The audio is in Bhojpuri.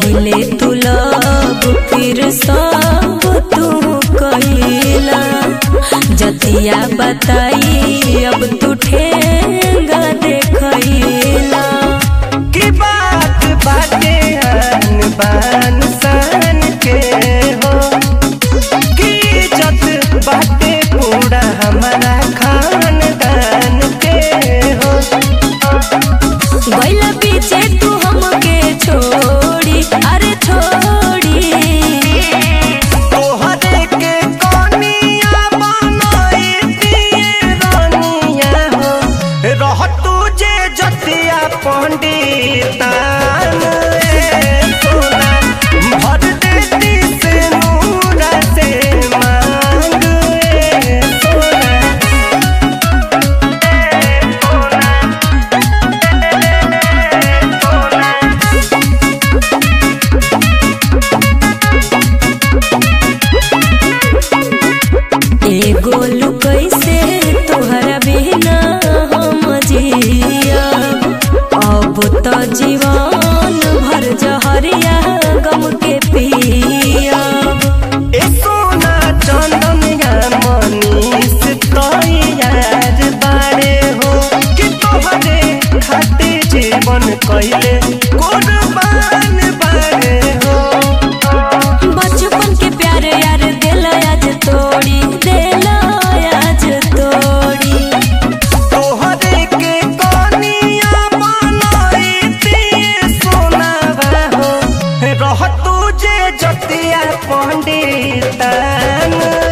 पहिले तू लब फिर सब तू कहिला जतिया बताई अब तू ठेंगा देखैला की बात बाटे आन बान सान के हो की इज्जत बाटे पूरा हमारा खानदान के हो गैला पीछे तू हमके छोड़ी अरे छोड़ी तोहरे के कनिया बनाई दिए रानिया हो रह तुझे जतिया पंडितान ए सोना भर देती से नूरा से मांग ए सोना एगो कैसे तोहरा बिना हम जियब अब तो जीवन भर जहरिया गम के पियब ए सोना चंदनिया मनीष तैयार बारे हो कि तोहरे खातिर जीवन कैले कुर्बान बारे हो बचपन के प्यार यार दिल आज तोड़ी दिल आज तोड़ी तोहरे के कनिया बनाई दिए सोना हो रह तुझे जतिया पंडितान